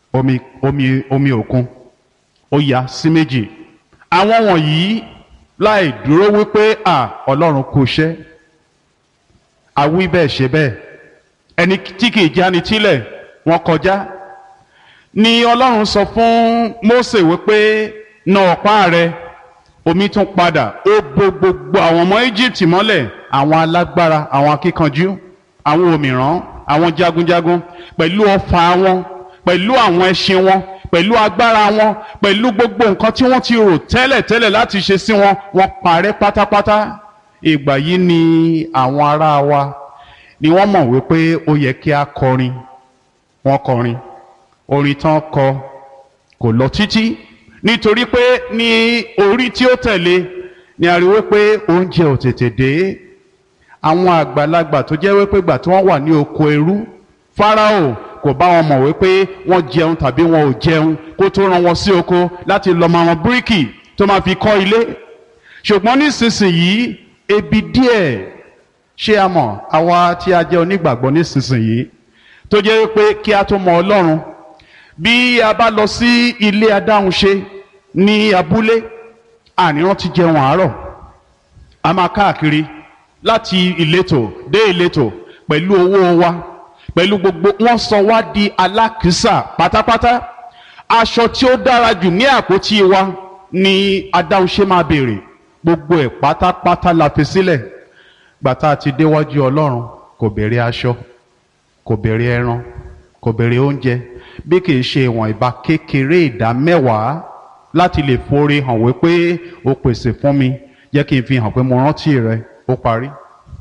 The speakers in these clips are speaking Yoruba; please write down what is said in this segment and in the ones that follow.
omi omi omi òkun ó ya sí méjì àwọn wọ̀nyí láì dúró wípé à ọlọ́run kò ṣẹ́ àwí bẹ́ẹ̀ ṣe bẹ́ẹ̀ ẹni tí kì í jáni tílẹ̀ wọ́n kọjá ni ọlọ́run sọ fún Mósè wípé na ọ̀pá rẹ̀ omi tún padà ó bo gbogbo àwọn ọmọ Egypt mọ́lẹ̀ àwọn alágbára àwọn akíkanjú àwọn òmìrán àwọn jagunjagun pẹ̀lú ọfà wọn pẹ̀lú àwọn ẹṣin wọn pẹ̀lú agbára wọn pẹ̀lú gbogbo nǹkan tí wọ́n ti rò tẹ́lẹ̀ tẹ́lẹ̀ láti ṣe sí wọn wọ́n parẹ́ pátápátá ìgbà yìí ni àwọn ará wa ni wọ́n mọ̀ wípé ó yẹ kí a kọrin wọ́n kọrin orin tán kọ kò lọ títí nítorí pé ní orí tí ó tẹ̀lé ni a rí wípé oúnjẹ ò tètè dé àwọn àgbàlagbà tó jẹ́ wípé gbà tí wọ́n wà ní oko ẹrú Fáráò kò bá wọn mọ̀ wípé wọ́n jẹun tàbí wọn ò jẹun kó tó rán wọn sí oko láti lọ máa wọn bíríkì tó máa fi kọ́ ilé ṣùgbọ́n nísinsìnyí ebi díẹ̀ ṣé a mọ̀ àwa tí a jẹ́ onígbàgbọ́ nísinsìnyí tó jẹ́ wípé kí a tó mọ Ọlọ́run bí a bá lọ sí ilé adáhunṣe ní abúlé àníran ti jẹun àárọ̀ a máa káàkiri láti ìletò dé ìletò pẹ̀lú owó wa pẹ̀lú gbogbo wọ́n sọ wá di alákìísà pátápátá aṣọ tí ó dára jù ní àpótí wa ni adáhunṣe máa béèrè gbogbo ẹ̀ pátápátá la fi sílẹ̀ gbàtà ti déwájú Ọlọ́run kò béèrè aṣọ kò béèrè ẹran kò béèrè oúnjẹ bí kìí ṣe ìwọ̀n ìbá kékeré ìdá mẹ́wàá láti lè forí hàn wípé o pèsè fún mi jẹ́ kí n fi hàn pé mo rántí rẹ ó parí.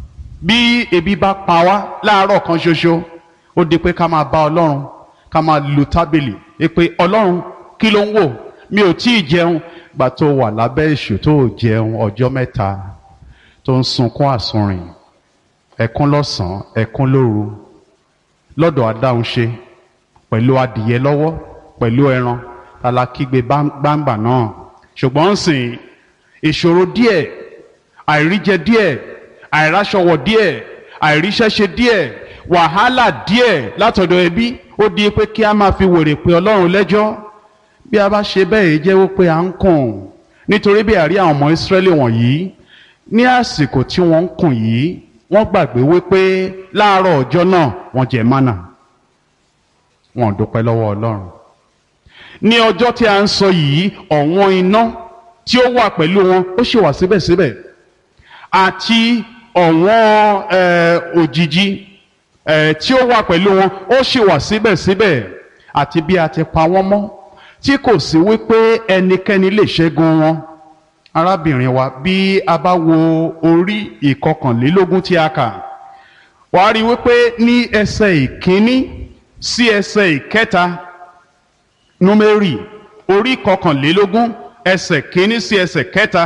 bí ebi bá pa wá láàárọ̀ kan ṣoṣo ó di pé ká máa bá ọlọ́run ká máa lu tábìlì pé ọlọ́run kí ló ń wò mi ò tí ì jẹun gbà tó wà lábẹ́ èṣù tó ò jẹun ọjọ́ mẹ́ta tó ń sunkún àsunrìn ẹkún lọ́sàn-án ẹkún lóru lọ́dọ̀ adáhunṣe pẹ̀lú adìyẹ lọ́wọ́ pẹ̀lú ẹran alákígbe gbangba náà ṣùgbọ́n ń sìn ìṣòro díẹ̀ àìríjẹ díẹ̀ àìráṣọwọ̀ díẹ̀ àìríṣẹ́ṣe díẹ̀ wàhálà díẹ̀ látọ̀dọ̀ ẹbí ó di pé kí a máa fi wèrè pé ọlọ́run lẹ́jọ́ bí a bá ṣe bẹ́ẹ̀ jẹ́ wípé à ń kùn nítorí bí àrí àwọn ọmọ ìsírẹ́lì wọ̀nyí ní àsìkò tí wọ́n ń kùn yìí wọ́n gbàgbé wípé láàárọ̀ ọjọ́ náà wọ́n jẹ mánà wọn dúpẹ́ lọ́wọ́ ọlọ́run ní ọjọ́ tí a ń sọ yìí ọ̀wọ́n iná tí ó wà pẹ̀lú wọn ó ṣì wà síbẹ̀síbẹ̀ àti ọ̀wọ́n òjìji tí ó wà pẹ̀lú wọn ó ṣì wà síbẹ̀síbẹ̀ àti bí a ti pa wọ́n mọ́ tí kò sí wípé ẹnikẹ́ni lè ṣẹ́gun wọn arábìnrin wa bí a bá wo orí ìkọkànlélógún tí a kà wàá rí wípé ní ẹsẹ̀ ìkíní sí ẹsẹ̀ ìkẹta númérì orí kọkànlélógún ẹsẹ̀ kínní sí ẹsẹ̀ kẹta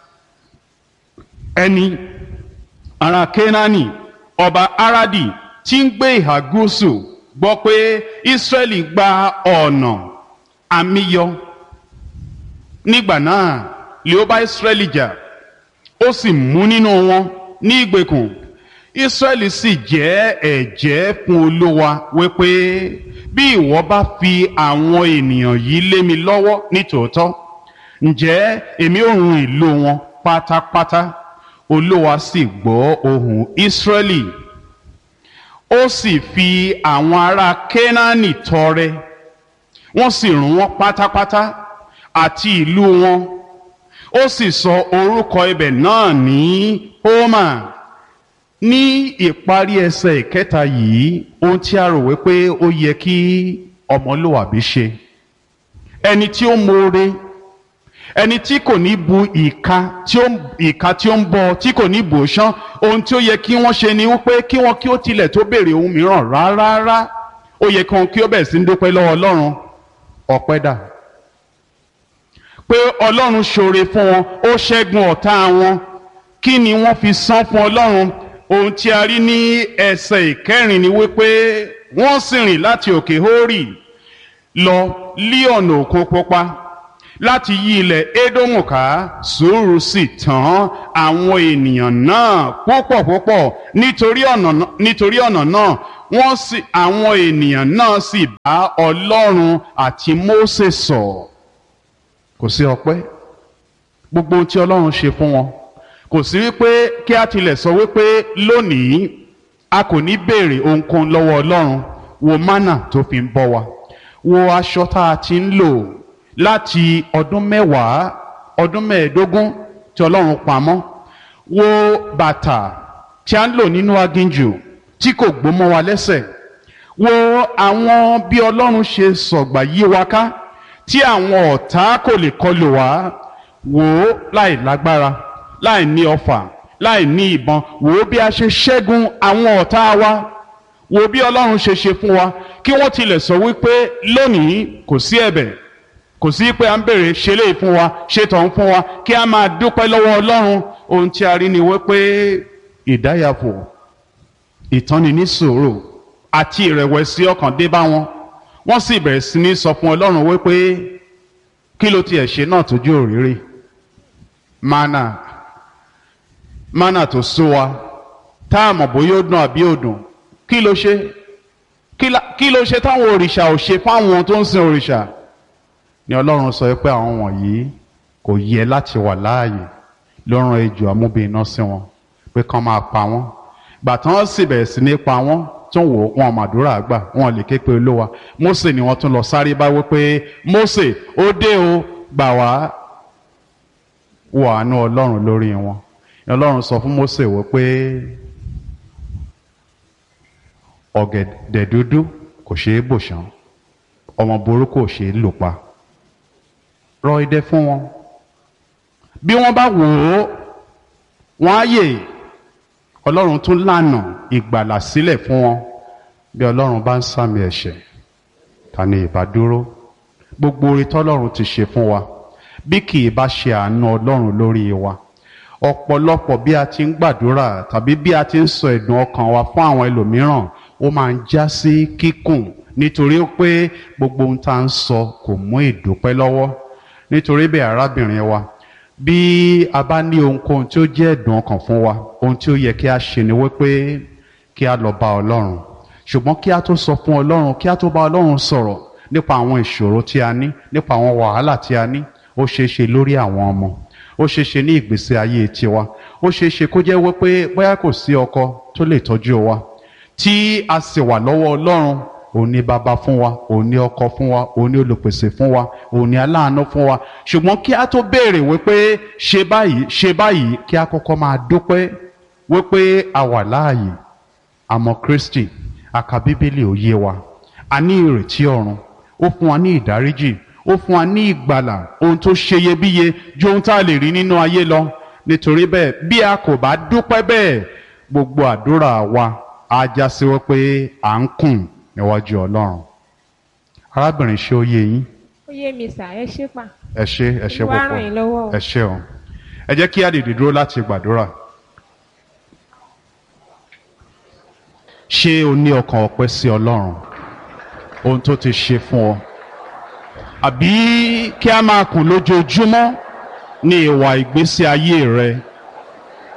ẹni ará kénáánì ọba aradi tí ń gbé ìhà gúúsù gbọ́ pé ìsírẹ́lì gba ọ̀nà àmìyọ nígbà náà lè ó bá ìsírẹ́lì jà ó sì mú nínú wọn ní ìgbèkùn ìsírẹ́lì sì jẹ́ ẹ̀jẹ́ fún olúwa wípé bí ìwọ bá fi àwọn ènìyàn yìí lé mi lọ́wọ́ nítòótọ́ ǹjẹ́ èmi ò run ìlú wọn pátápátá olúwa sì gbọ́ ohùn ìsírẹ́lì ó sì fi àwọn ará kénáánì tọrẹ wọ́n sì run wọ́n pátápátá àti ìlú wọn ó sì sọ orúkọ ibẹ̀ náà ní hómà ní ìparí ẹsẹ̀ ìkẹta yìí ohun tí a rò wípé ó yẹ kí ọmọlúwàbí ṣe ẹni tí ó mọ̀ọ́re ẹni tí kò ní bu ìka tí ó ìka tí ó ń bọ tí kò ní bò ṣán ohun tí ó yẹ kí wọ́n ṣe ni wípé kí wọ́n kí ó tilẹ̀ tó béèrè ohun mìíràn rárá ó yẹ kí wọ́n kí ó bẹ̀rẹ̀ sí ń dúpẹ́ lọ́wọ́ ọlọ́run ọpẹ́ dà pé ọlọ́run ṣoore fún wọn ó ṣẹ́gun ọ̀tá wọn kí ni wọ́n fi san fún ọlọ́run ohun tí a rí ní ẹsẹ̀ ìkẹrin ni wípé wọ́n sì rìn láti òkè hórì lọ lí ọ̀nà òkun pupa láti yí ilẹ̀ édómù ká sùúrù sì tán àwọn ènìyàn náà púpọ̀ púpọ̀ nítorí ọ̀nà nítorí ọ̀nà náà wọ́n sì àwọn ènìyàn náà sì bá ọlọ́run àti mósè sọ̀rọ̀ kò sí ọpẹ́ gbogbo ohun tí ọlọ́run ṣe fún wọn kò sí wípé kí a tilẹ̀ sọ wípé lónìí a kò ní béèrè ohunkóhun lọ́wọ́ ọlọ́run wo mánà tó fi ń bọ́ wa wo aṣọ tá a ti ń lò láti ọdún mẹ́wàá ọdún mẹ́ẹ̀ẹ́dógún tí ọlọ́run pamọ́ wo bàtà tí a ń lò nínú aginjù tí kò gbó mọ́ wa lẹ́sẹ̀ wo àwọn bí ọlọ́run ṣe sọ̀gbà yí wa ká tí àwọn ọ̀tá kò lè kọlù wá wò ó láì lágbára láì ní ọfà láì ní ìbọn wò ó bí a ṣe ṣẹ́gun àwọn ọ̀tá wa wò ó bí ọlọ́run ṣe ṣe fún wa kí wọ́n tilẹ̀ sọ wípé lónìí kò sí ẹ̀bẹ̀ kò sí pé à ń bèrè ṣe lè fún wa ṣe tọ̀hún fún wa kí a máa dúpẹ́ lọ́wọ́ ọlọ́run ohun tí a rí ni wípé ìdáyàfò ìtọ́ni ní sùúrù àti ìrẹ̀wẹ̀sì ọkàn dé bá wọn wọ́n sì bẹ̀rẹ̀ sí ní sọ fún ọlọ́run wípé kí ló tiẹ̀ ṣe náà tójú òrìrì mana mana tó sú wa tá a mọ̀ bóyá ó dùn àbí ó dùn kí ló ṣe kí ló ṣe táwọn òrìṣà ò ṣe fáwọn tó ń sin òrìṣà ni ọlọ́run sọ pé àwọn wọ̀nyí kò yẹ láti wà láàyè ló rán ejò amúbìnrin sí wọn pé kán máa pa wọ́n gbà tán sì bẹ̀rẹ̀ sí ní pa wọ́n tún wò wọn màdúrà gbà wọn lè ké pe olówa Mósè ni wọ́n tún lọ sáré bá wí pé Mósè ó dé o gbà wá wọ àánú ọlọ́run lórí wọn ọlọ́run sọ fún Mósè wí pé ọ̀gẹ̀dẹ̀ dúdú kò ṣeé bò ṣán ọmọ burúkú ò ṣeé lò pa rọ idẹ fún wọn bí wọ́n bá wò ó wọ́n á yè ọlọ́run tún lànà ìgbàlà sílẹ̀ fún wọn bí ọlọ́run bá ń sàmì ẹ̀ṣẹ̀ ta ni ìbá dúró gbogbo orí tọ́lọ́run ti ṣe fún wa bí kì í bá ṣe àánú ọlọ́run lórí wa ọ̀pọ̀lọpọ̀ bí a ti ń gbàdúrà tàbí bí a ti ń sọ ẹ̀dùn ọkàn wa fún àwọn ẹlòmíràn ó máa ń já sí kíkùn nítorí pé gbogbo ohun tá à ń sọ kò mú ìdúpẹ́ lọ́wọ́ nítorí bẹ́ẹ̀ arábìnrin wa bí a bá ní ohunkóhun tí ó jẹ́ ẹ̀dùn ọkàn fún wa ohun tí ó yẹ kí a ṣe ni wípé kí a lọ bá ọlọ́run ṣùgbọ́n kí a tó sọ fún ọlọ́run kí a tó bá ọlọ́run sọ̀rọ̀ nípa àwọn ìṣòro tí a ní nípa àwọn wàhálà tí a ní ó ṣeé ṣe lórí àwọn ọmọ ó ṣeé ṣe ní ìgbésí ayé tiwa ó ṣeé ṣe kó jẹ́ wípé bóyá kò sí ọkọ tó lè tọ́jú wa tí a sì wà lọ́wọ́ ọlọ́run òun ni bàbá fún wa òun ni ọkọ fún wa òun ni olùpèsè fún wa òun ni aláàánú fún wa ṣùgbọ́n kí a tó béèrè wípé ṣe báyìí ṣe báyìí kí a kọ́kọ́ máa dúpẹ́ wípé a wà láàyè àmọ́ Kristi a ka bíbélì ó yé wa a ní ìrètí ọ̀run ó fún wa ní ìdáríjì ó fún wa ní ìgbàlà ohun tó ṣeyebíye ju ohun tá a lè rí nínú ayé lọ nítorí bẹ́ẹ̀ bí a kò bá dúpẹ́ bẹ́ẹ̀ gbogbo àdúrà wa á já sí wípé à ń kùn níwájú Ọlọ́run arábìnrin ṣé ó yé yín ó yé mi sà ẹ ṣé pa ẹ ṣé ẹ ṣé Olúwa púpọ̀ ràn yín lọ́wọ́ o. ẹ ṣé o ẹ jẹ́ kí a dìde dúró láti gbàdúrà ṣé o ní ọkàn ọpẹ́ sí Ọlọ́run ohun tó ti ṣe fún ọ àbí kí a máa kùn lójoojúmọ́ ní ìwà ìgbésí ayé rẹ